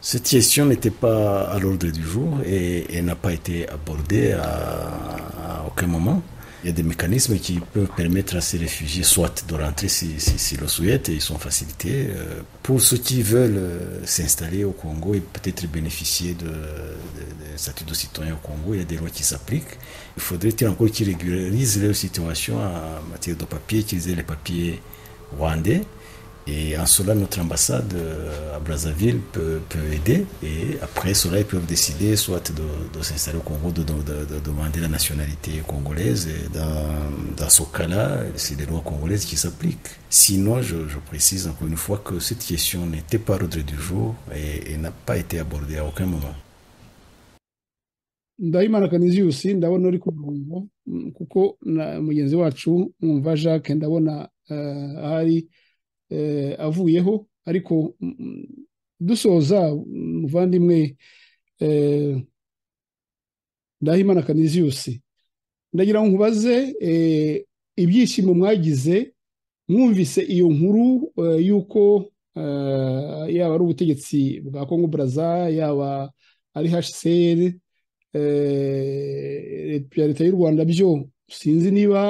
Cette question n'était pas à l'ordre du jour et, et n'a pas été abordée à, à, aucun moment. Il y a des mécanismes qui peuvent permettre à ces réfugiés soit de rentrer s'ils si, si le souhaitent et ils sont facilités. Pour ceux qui veulent s'installer au Congo et peut-être bénéficier de, de, de statut de citoyen au Congo, il y a des lois qui s'appliquent. Il faudrait-il encore qu'ils régularisent leur situation en matière de papier, qu'ils aient les papiers rwandais et en cela, notre ambassade à Brazzaville peut, peut aider. Et après cela, ils peuvent décider soit de, de s'installer au Congo, de, de, de, demander la nationalité congolaise. Et dans, dans ce cas-là, c'est les lois congolaises qui s'appliquent. Sinon, je, je, précise encore une fois que cette question n'était pas l'ordre du jour et, et n'a pas été abordée à aucun moment. ndabimana kanizi yose ndabona uri ku murongo kuko na mugenzi wacu mwumva jacques ndabona ahari avuyeho ariko dusoza muvandimwe ndahimana kaniziyusi ndagira ngo nkubaze ibyishimo mwagize mwumvise iyo nkuru y'uko yaba ari ubutegetsi bwa kongo buraza yaba ari hcr leta y'u rwanda byo sinzi niba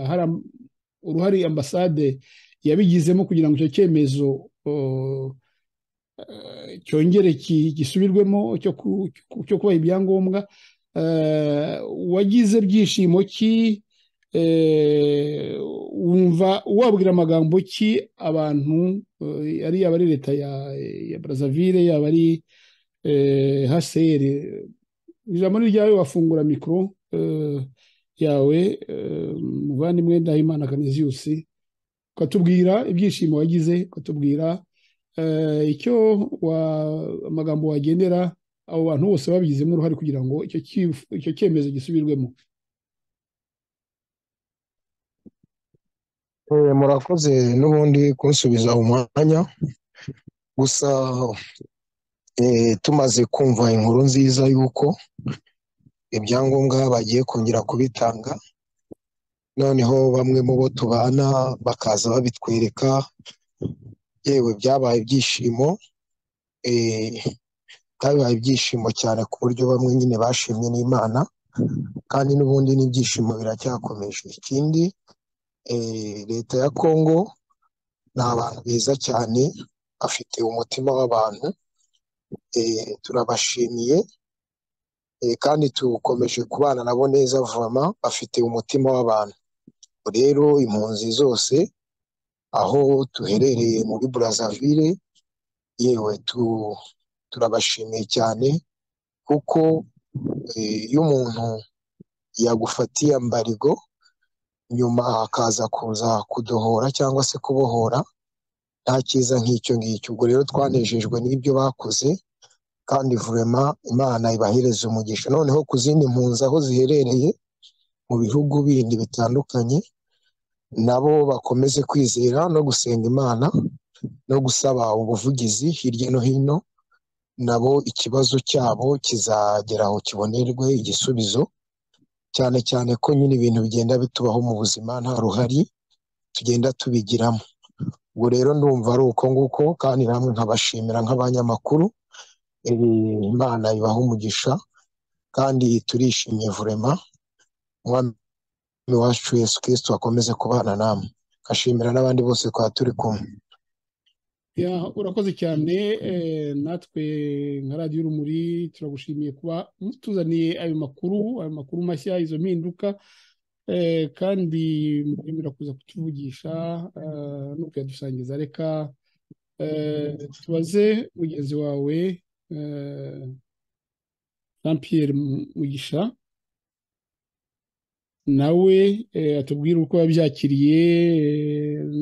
hari uruhare ambasade yabigizemo kugira ngo icyo cyemezo cyongere gisubirwemo cyo kubaha ibyangombwa wagize byishimo ki wumva wabwira amagambo ki abantu ari yaba ari leta ya brazzaville yaba ari hcr ijambo ni ryawe wafungura mikoro yawe muvandimwe ndahimana kaniziyusi ukatubwira ibyishimo wagize ukatubwira icyo amagambo wagendera abo bantu bose babigizemo uruhare kugira ngo icyo cyemezo gisubirwemo murakoze n'ubundi kunsubiza umwanya gusa tumaze kumva inkuru nziza y'uko ibyangombwa bagiye kongera kubitanga noneho bamwe mu bo tubana bakaza babitwereka yewe byabaye ibyishimo byabaye ibyishimo cyane ku buryo bamwe nyine bashimye n'imana kandi n'ubundi n'ibyishimo biracyakomeje ikindi leta ya kongo ni abantu beza cyane bafite umutima w'abantu turabashimiye kandi tukomeje kubana nabo neza vama bafite umutima w'abantu rero impunzi zose aho duherereye muri Brazzaville yewe turabashimiye cyane kuko iyo umuntu yagufatiye ambarigo nyuma akaza kuza kudohora cyangwa se kubohora nta cyiza nk'icyo ngicyo ubwo rero twanejejwe n'ibyo bakoze kandi vurema imana ibahereza umugisha noneho ku zindi mpunzi aho ziherereye mu bihugu bindi bitandukanye nabo bakomeze kwizera no gusenga imana no gusaba ubuvugizi hirya no hino nabo ikibazo cyabo kizagera aho kibonerwe igisubizo cyane cyane ko nyine ibintu bigenda bitubaho mu buzima nta ruhari tugenda tubigiramo ubwo rero ndumva ari uko nguko kandi namwe nkabashimira nk'abanyamakuru imana ibaha umugisha kandi turishimye vurema umwami wacu yesu kirisito akomeze kubana namwe nkashimira n'abandi bose twaba turi kumwe urakoze cyane natwe nka radiyo urumuri turagushimiye kuba mutuzaniye ayo makuru ayo makuru mashya izo mpinduka kandi mwemera kuza kutuvugisha no kuyadusangiza reka tubaze mugenzi wawe jean Pierre mugisha nawe atubwira uko yabyakiriye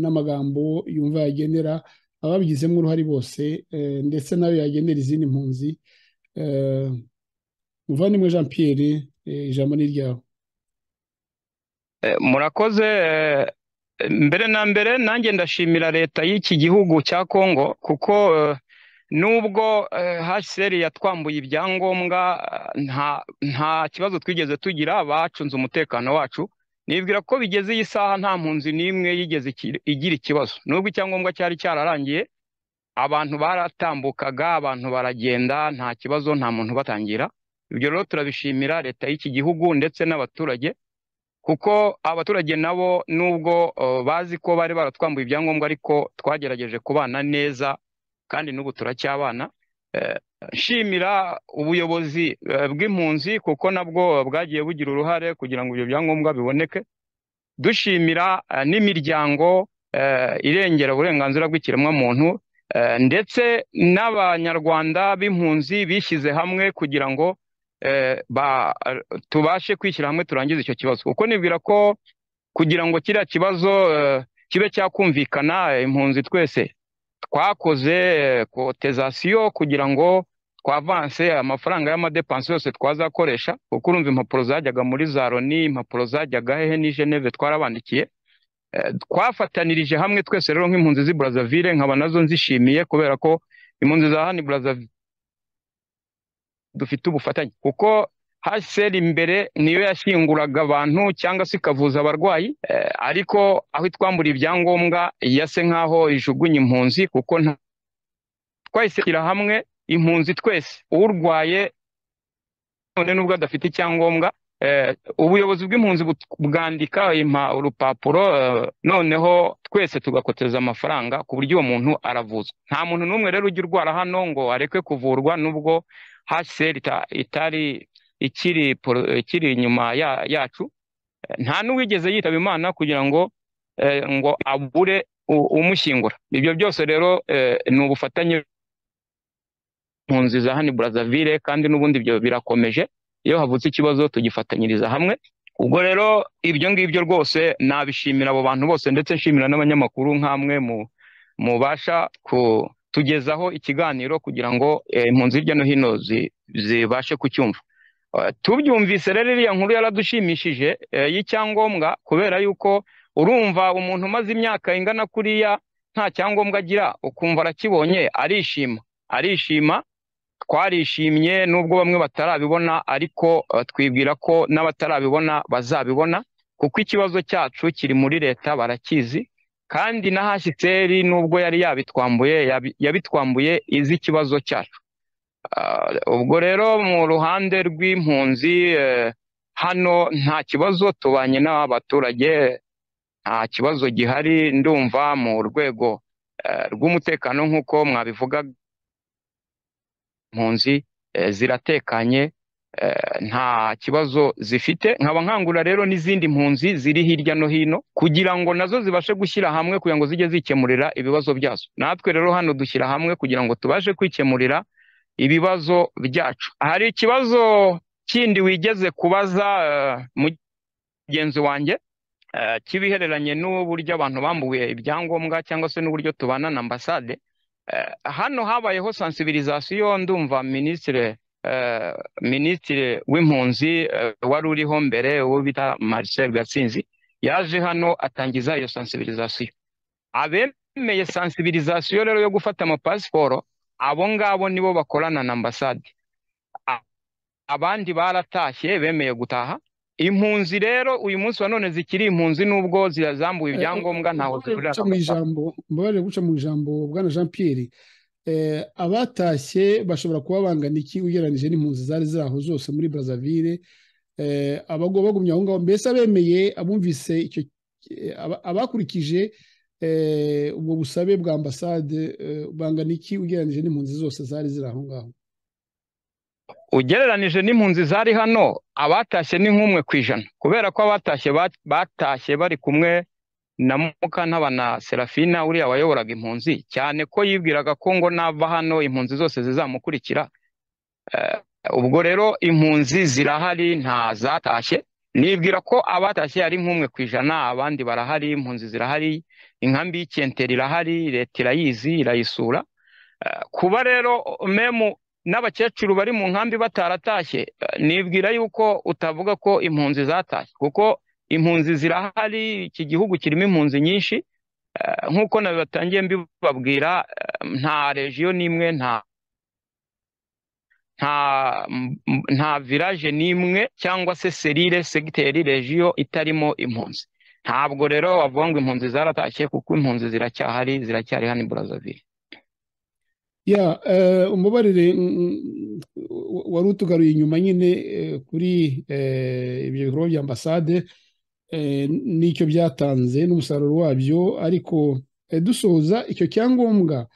n'amagambo yumva yagenera ababigizemo uruhare bose ndetse nawe yagenera izindi mpunzi muvandimwe jean Pierre ijambo ni ryawe murakoze mbere na mbere nanjye ndashimira leta y'iki gihugu cya kongo kuko nubwo hsr yatwambuye ibyangombwa nta kibazo twigeze tugira bacunze umutekano wacu nibwira ko bigeze iyi saha nta mpunzi n'imwe yigeze igira ikibazo nubwo icyangombwa cyari cyararangiye abantu baratambukaga abantu baragenda nta kibazo nta muntu batangira ibyo rero turabishimira leta y'iki gihugu ndetse n'abaturage kuko abaturage nabo nubwo bazi ko bari baratwambuye ibyangombwa ariko twagerageje kubana neza kandi n'ubu turacyabana nshimira ubuyobozi bw'impunzi kuko nabwo bwagiye bugira uruhare kugira ngo ibyo byangombwa biboneke dushimira n'imiryango irengera uburenganzira bw'ikiremwamuntu ndetse n'abanyarwanda b'impunzi bishyize hamwe kugira ngo tubashe kwishyira hamwe turangize icyo kibazo kuko nibwira ko kugira ngo kiriya kibazo kibe cyakumvikana impunzi twese twakoze kotezasiyo kugira ngo twavanse amafaranga y'amadepansi yose twazakoresha kuko urumva impapuro zajyaga muri za loni impapuro zajyaga hehe ni geneve twarabandikiye twafatanirije hamwe twese rero nk'impunzi z'i burazavire nkaba nazo nzishimiye kubera ko impunzi za hano burazavire dufite ubufatanye kuko haseri imbere niyo yashyinguraga abantu cyangwa se ikavuza abarwayi ariko aho itwambura ibyangombwa yase nk'aho ijugunya impunzi kuko nta twayisekera hamwe impunzi twese urwaye none n'ubwo adafite icyangombwa ubuyobozi bw'impunzi bwandika urupapuro noneho twese tugakoteza amafaranga ku buryo uwo muntu aravuzwa nta muntu n'umwe rero ujya urwara hano ngo areke kuvurwa n'ubwo haseri itari ikiri ikiri inyuma yacu nta n'uwigeze yitaba imana kugira ngo ngo abure umushyingura ibyo byose rero ni ubufatanye impunzi za hano burazavire kandi n'ubundi ibyo birakomeje iyo havutse ikibazo tugifatanyiriza hamwe ubwo rero ibyo ngibyo rwose nabishimira abo bantu bose ndetse nshimira n'abanyamakuru nk'amwe mubasha ku tugezaho ikiganiro kugira ngo impunzi hirya no hino zibashe kucyumva tubyumvise rero iriya nkuru yaradushimishije y'icyangombwa kubera yuko urumva umuntu umaze imyaka ingana kuriya nta cyangombwa agira ukumva arakibonye arishima arishima twarishimye n'ubwo bamwe batarabibona ariko twibwira ko n'abatarabibona bazabibona kuko ikibazo cyacu kiri muri leta barakizi kandi na hasiteri n'ubwo yari yabitwambuye yabitwambuye izi ikibazo cyacu ubwo rero mu ruhande rw'impunzi hano nta kibazo tubanye n'abaturage nta kibazo gihari ndumva mu rwego rw'umutekano nk'uko mwabivuga impunzi ziratekanye nta kibazo zifite nkaba nkangura rero n'izindi mpunzi ziri hirya no hino kugira ngo nazo zibashe gushyira hamwe kugira ngo zijye zikemurira ibibazo byazo natwe rero hano dushyira hamwe kugira ngo tubashe kwikemurira ibibazo byacu hari ikibazo kindi wigeze kubaza mugenzi wanjye kibihereranye n'uburyo abantu bambuye ibyangombwa cyangwa se n'uburyo tubana na ambasade hano habayeho sansibirizasiyo ndumva minisitiri minisitiri w'impunzi wari uriho mbere uwo bita marcel gatsinzi yaje hano atangiza iyo sansibirizasiyo meye sansibirizasiyo rero yo gufata amapasiporo abo ngabo nibo bakorana na ambasade abandi baratashye bemeye gutaha impunzi rero uyu munsi wa none zikiri impunzi nubwo zirazambuye ibyangombwa ntaho zihurira guca mu ijambo mbabarira guca mu ijambo bwana jean pierre abatashye bashobora kuba bangana iki ugereranyije n'impunzi zari ziri aho zose muri brazzaville bagumye aho ngaho mbese abemeye abumvise abakurikije ubwo busabe bwa ambasade bangana iki ugereranyije n'impunzi zose zari ziri aho ngaho ugereranije n'impunzi zari hano abatashye ni nk'umwe ku ijana kubera ko abatashye batashye bari kumwe na mukantabana na serafina uriya wayoboraga impunzi cyane ko yibwiraga ko ngo nava hano impunzi zose zizamukurikira ubwo rero impunzi zirahari nta zatashye nibwira ko abatashye ari nk'umwe ku ijana abandi barahari impunzi zirahari inkambi y'ikenteri irahari leta irayizi irayisura kuba rero memu n'abakecuru bari mu nkambi bataratashye nibwira yuko utavuga ko impunzi zatashye kuko impunzi zirahari iki gihugu kirimo impunzi nyinshi nk'uko nabibatangiye mbibabwira nta regiyo n'imwe nta nta viraje n'imwe cyangwa se serire segiteri regiyo itarimo impunzi ntabwo rero wavuga ngo impunzi zaratashye kuko impunzi ziracyahari ziracyari hano i burazavire ya umubarire wari utugaruye inyuma nyine kuri ibyo bikorwa bya ambasade n'icyo byatanze n'umusaruro wabyo ariko dusoza icyo cyangombwa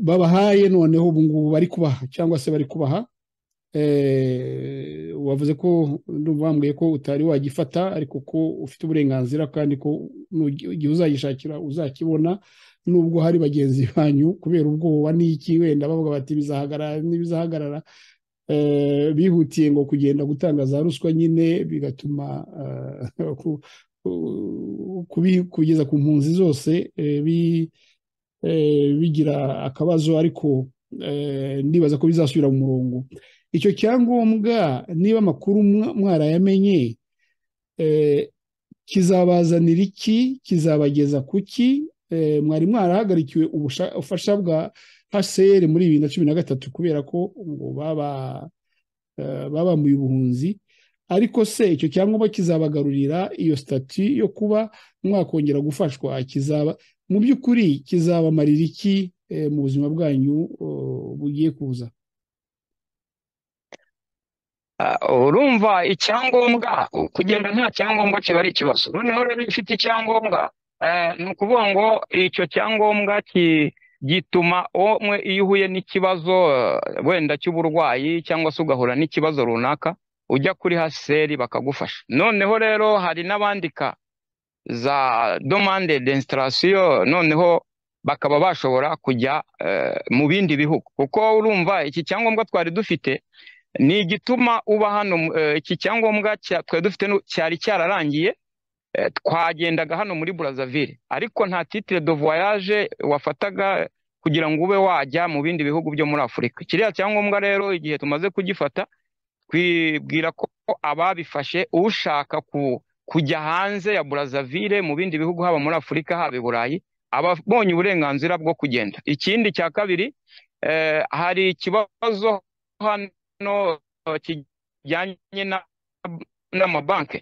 babahaye noneho ubu ngubu bari kubaha cyangwa se bari kubaha wavuze ko wambwiye ko utari wagifata ariko ko ufite uburenganzira kandi ko igihe uzagishakira uzakibona nubwo hari bagenzi banyu kubera ubwoba n'iki wenda bavuga bati bizahagarara n'ibizahagarara bihutiye ngo kugenda gutanga za ruswa nyine bigatuma kugeza ku mpunzi zose bigira akabazo ariko ndibaza ko bizasubira mu murongo icyo cyangombwa niba amakuru mwarayamenye kizabazanira iki kizabageza ku ki mwari mwarahagarikiwe ubufasha bwa hcr muri bibiri na cumi na gatatu kubera ko ngo baba mu buhunzi ariko se icyo cyangombwa kizabagarurira iyo sitati yo kuba mwakongera gufashwa kizaba mu by'ukuri kizabamarira iki mu buzima bwanyu bugiye kuza urumva icyangombwa kugenda nta cyangombwa kiba ari ikibazo noneho rero iyo ufite icyangombwa ni ukuvuga ngo icyo cyangombwa gituma umwe iyo uhuye n'ikibazo wenda cy'uburwayi cyangwa se ugahura n'ikibazo runaka ujya kuri haseri bakagufasha noneho rero hari n'abandika za domande desitarasiyo noneho bakaba bashobora kujya mu bindi bihugu kuko urumva iki cyangombwa twari dufite ni igituma uba hano iki cyangombwa twari dufite cyari cyararangiye twagendaga hano muri burazavire ariko nta titire do voyage wafataga kugira ngo ube wajya mu bindi bihugu byo muri afurika kiriya cyangombwa rero igihe tumaze kugifata twibwira ko ababifashe ushaka kujya hanze ya burazavire mu bindi bihugu haba muri afurika haba i burayi aba abonye uburenganzira bwo kugenda ikindi cya kabiri hari ikibazo hano kijyanye n'amabanki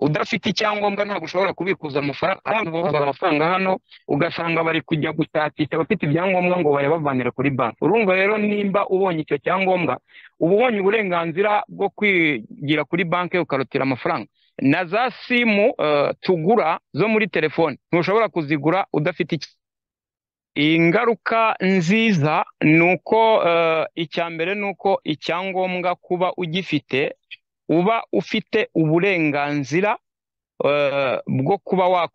udafite icyangombwa ntabwo ushobora kubikuza amafaranga abantu bavuza amafaranga hano ugasanga bari kujya gushakisha abafite ibyangombwa ngo bayabavanire kuri banki urumva rero nimba ubonye icyo cyangombwa uba ubonye uburenganzira bwo kwigira kuri banki ukarutira amafaranga na za simu tugura zo muri telefoni ntushobora kuzigura udafite iki ingaruka nziza ni uko icya mbere ni uko icyangombwa kuba ugifite uba ufite uburenganzira bwo kuba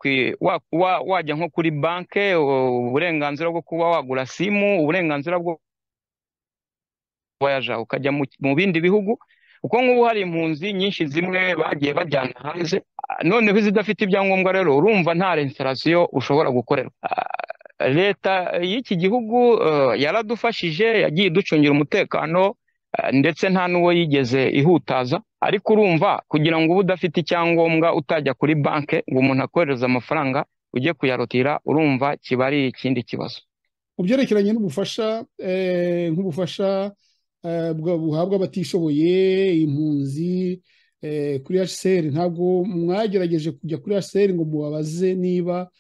wajya nko kuri banki uburenganzira bwo kuba wagura simu uburenganzira bwo voyaja ukajya mu bindi bihugu kuko nk'ubu hari impunzi nyinshi zimwe bagiye bajyana hanze noneho izidafite ibyangombwa rero urumva nta resitarasiyo ushobora gukorerwa leta y'iki gihugu yaradufashije yagiye iducungira umutekano ndetse nta n'uwo yigeze ihutaza ariko urumva kugira ngo uba udafite icyangombwa utajya kuri banki ngo umuntu akohereze amafaranga ujye kuyarotira urumva kiba ari ikindi kibazo mu byerekeranye n'ubufasha nk'ubufasha buhabwa abatishoboye impunzi kuri hsr ntabwo mwagerageje kujya kuri hsr ngo mubabaze niba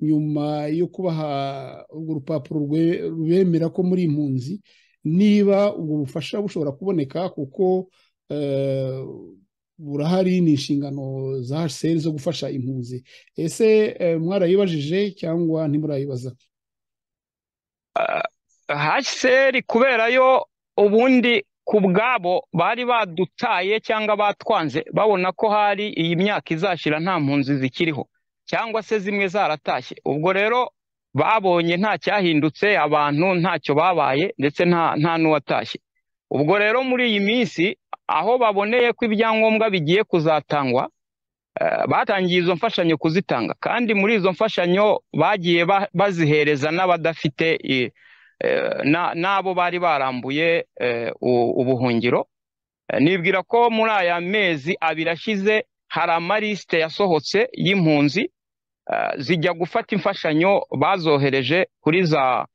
nyuma yo kubaha urwo rupapuro rubemera ko muri impunzi niba ubwo bufasha bushobora kuboneka kuko burahari ni inshingano za hsr zo gufasha impunzi ese mwarayibajije cyangwa ntimurayibaza hsr kubera yo ubundi ku bwabo bari badutaye cyangwa batwanze babona ko hari iyi myaka izashira nta mpunzi zikiriho cyangwa se zimwe zaratashye ubwo rero babonye nta cyahindutse abantu ntacyo babaye ndetse nta n'uwatashye ubwo rero muri iyi minsi aho baboneye ko ibyangombwa bigiye kuzatangwa batangiye izo mfashanyo kuzitanga kandi muri izo mfashanyo bagiye bazihereza n'abadafite n'abo bari barambuye ubuhungiro nibwira ko muri aya mezi abiri ashize hari amalisite yasohotse y'impunzi zijya gufata imfashanyo bazohereje kuri za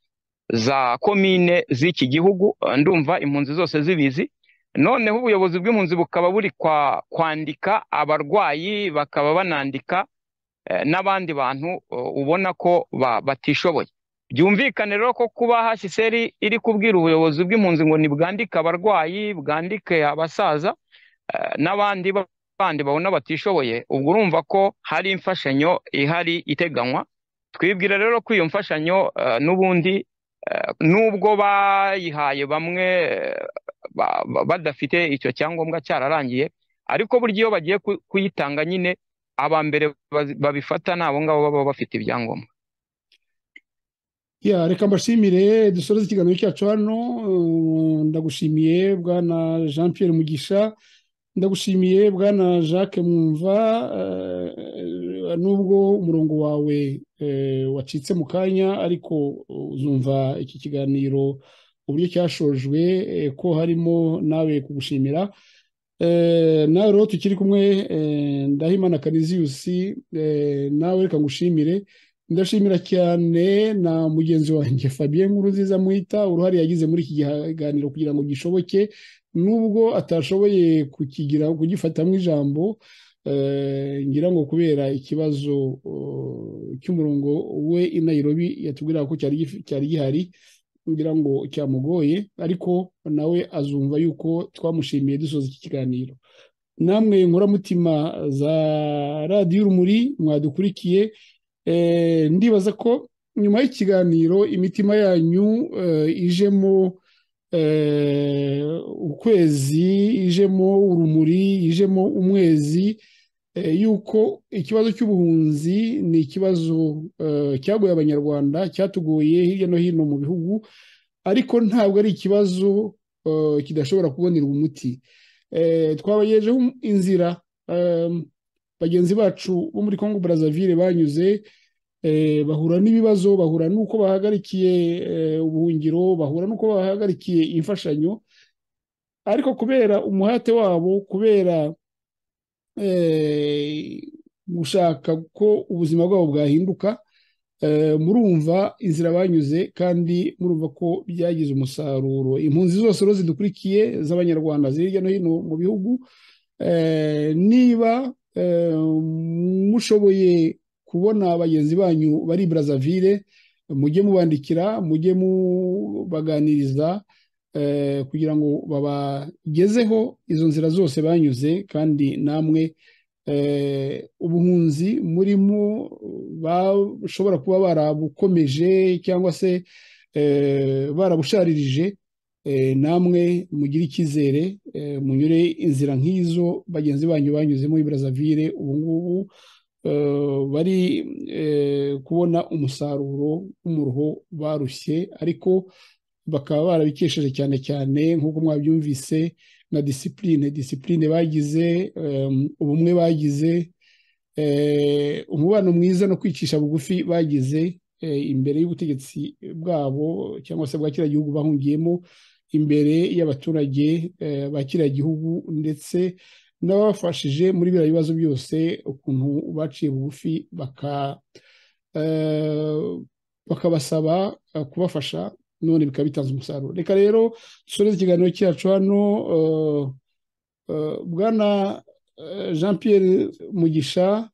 za komine z'iki gihugu ndumva impunzi zose zibizi noneho ubuyobozi bw'impunzi bukaba buri kwandika abarwayi bakaba banandika n'abandi bantu ubona ko batishoboye byumvikane rero ko kuba hashiseri iri kubwira ubuyobozi bw'impunzi ngo ntibwandike abarwayi bwandike abasaza n'abandi bandi babona batishoboye ubwo urumva ko hari imfashanyo ihari iteganywa twibwira rero ko iyo mfashanyo n'ubundi nubwo bayihaye bamwe badafite icyo cyangombwa cyararangiye ariko burya iyo bagiye kuyitanga nyine aba mbere babifata ni abo ngabo baba bafite ibyangombwa reka mbashimire dusoreze ikiganiro cyacu hano ndagushimiye bwana jean Pierre mugisha ndagushimiye bwana jacques mwumva nubwo umurongo wawe wacitse mu kanya ariko uzumva iki kiganiro uburyo cyashojwe ko harimo nawe kugushimira nawe rero tukiri kumwe ndahimana kariziyusi nawe reka ngushimire ndashimira cyane na mugenzi wanjye fabien nkuru nziza mwita uruhare yagize muri iki kiganiro kugira ngo gishoboke nubwo atashoboye kukigira kugifatamo ijambo ngira ngo kubera ikibazo cy'umurongo we i Nairobi yatubwira ko cyari gihari ngira ngo cyamugoye ariko nawe azumva yuko twamushimiye dusoza iki kiganiro namwe inkoramutima za radiyo urumuri mwadukurikiye ndibaza ko nyuma y'ikiganiro imitima yanyu ijemo ukwezi ijemo urumuri ijemo umwezi yuko ikibazo cy'ubuhunzi ni ikibazo cyagoye abanyarwanda cyatugoye hirya no hino mu bihugu ariko ntabwo ari ikibazo kidashobora kubonerwa umuti twabagejejeho inzira bagenzi bacu bo muri congo Brazzaville banyuze bahura n'ibibazo bahura n'uko bahagarikiye ubuhungiro bahura n'uko bahagarikiye imfashanyo ariko kubera umuhate wabo kubera gushaka ko ubuzima bwabo bwahinduka murumva inzira banyuze kandi murumva ko byagize umusaruro impunzi zose rero zidukurikiye z'abanyarwanda ziri hirya no hino mu bihugu niba mushoboye kubona bagenzi banyu bari Brazzaville mujye mubandikira mujye mubaganiriza kugira ngo babagezeho izo nzira zose banyuze kandi namwe ubuhunzi murimo bashobora kuba barabukomeje cyangwa se barabusharirije namwe mugire icyizere munyure inzira nk'izo bagenzi banyu banyuzemo i Brazzaville ubu ngubu bari kubona umusaruro w'umuruho barushye ariko bakaba barabikesheje cyane cyane nk'uko mwabyumvise na disipurine disipurine bagize ubumwe bagize umubano mwiza no kwicisha bugufi bagize imbere y'ubutegetsi bwabo cyangwa se bwa kiriya gihugu bahungiyemo imbere y'abaturage ba kiriya gihugu ndetse n'ababafashije muri biriya bibazo byose ukuntu baciye bugufi bakabasaba kubafasha none bikaba bitanze umusaruro reka rero dusoreze ikiganiro cyacu hano bwana jean Pierre mugisha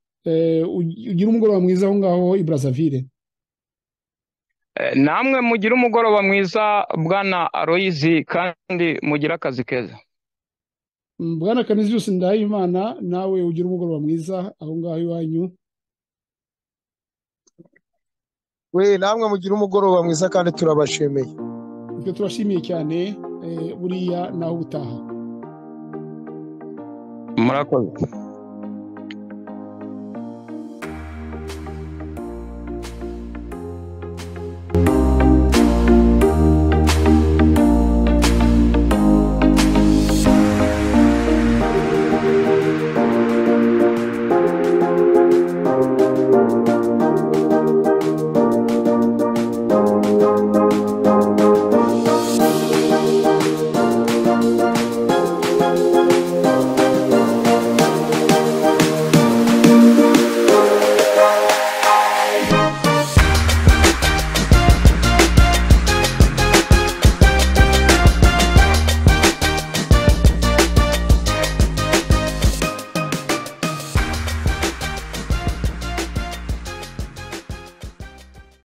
ugira umugoroba mwiza aho ngaho i Brazzaville namwe mugira umugoroba mwiza bwana aloyizi kandi mugire akazi keza bwana kamizi yose ndahimana nawe ugira umugoroba mwiza aho ngaho iwanyu we namwe mugira umugoroba mwiza kandi turabashemeye ibyo turashimiye cyane buriya nawe ubutaha murakoze